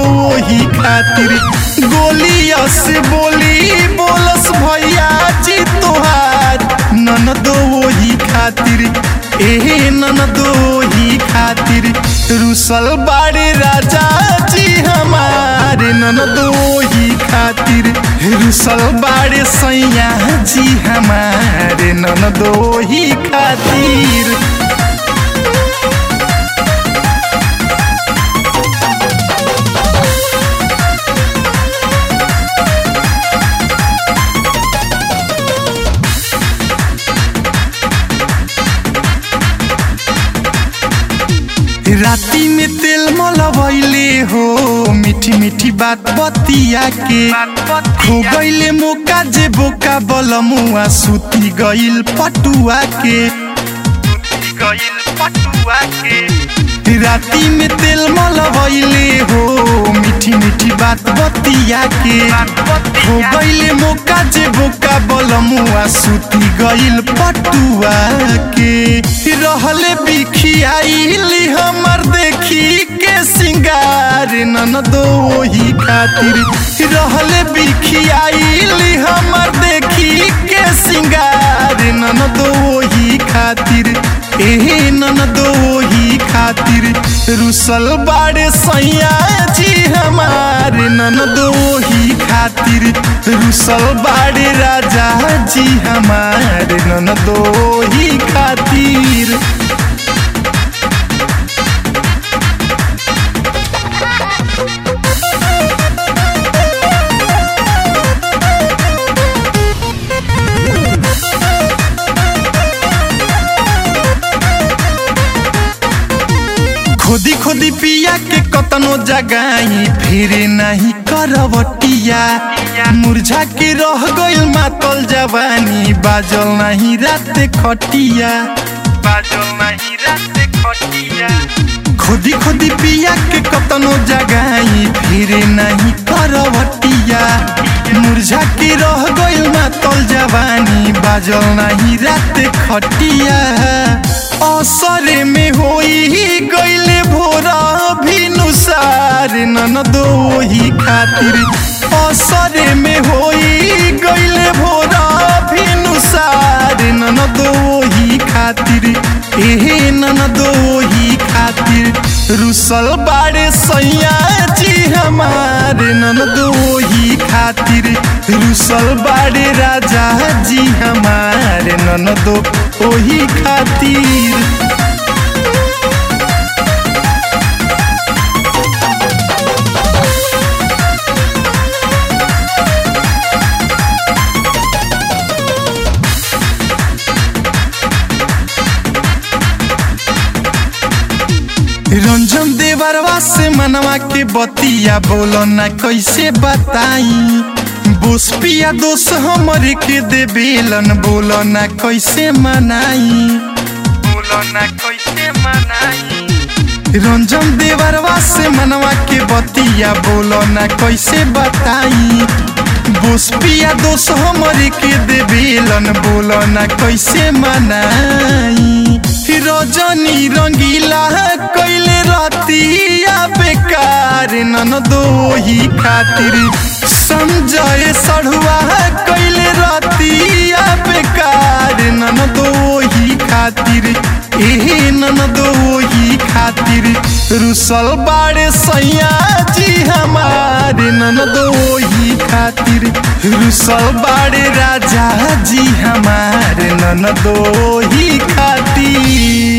ही खातिर गोलिया से बोली बोलस भैया जी तोहार ननदो ही खातिर एहे ननदो ही खातिर रुसल बाड़े राजा जी हमारे ननदो ही खातिर रुसल बाड़े सैया जी हमारे ननदो ही खातिर राती में तेल मलबैले हो मीठी मीठी बात बतिया के खो गईले मौका जे बोका बलमुआ सुती गईल पटुआ के राती में तेल मलबैले हो मीठी मीठी बात बतिया के खो गईले मौका जे बोका बलमुआ सुती गईल पटुआ के रहले बिखियाइली हमर देखी के सिंगार ननदो ही खातिर रहले बिखियाइली हमर देखी के सिंगार ननदो ही खातिर एहे ननदो ही खातिर रुसल बाड़े सैया जी हमारे ननदो ही खातिर रुसल बाड़े राजा जी हमारे ननदो ही खातिर खोदी खोदी पिया के कतनो जगाई फिर नहीं करवटिया मुरझा के रह गइल मातल जवानी बाजल नहीं रात खटिया बाजल नहीं रात खटिया खोदी खोदी पिया के कतनो जगाई फिर नहीं करवटिया मुरझा के रह गइल मातल जवानी बाजल नहीं रात खटिया असरे में होई गइले भोरा भी नुसार ननदो ही खातिर असरे में होई गइले भोरा भी नुसार ननदो ही खातिर एहे ननदो ही खातिर रुसल बाड़े सैया जी हमारे ननदो ही खातिर रुसल बाड़े राजा जी हमारे ननदो ओही खातिर रंजन देवरवा से मनवा के बतिया बोलो ना कैसे बताई बोस पिया दोस्त हमरे के दे बेलन बोलो ना कैसे मनाई बोलो ना कैसे मनाई रंजन देवरवा से मनवा के बतिया बोलो ना कैसे बताई बोस पिया दोस्त हमरे के दे बेलन बोलो ना कैसे मनाई रजनी रंगीला कैले रतिया बेकार ननदो ही खातिर संजय सढ़ुआ कैले रतिया बेकार ननदो ही खातिर एहे ननदो ही खातिर रुसल बाड़े सैया जी हमारे ननदो ही खातिर रुसल बाड़े राजा जी हमारे ननदो ही खातिर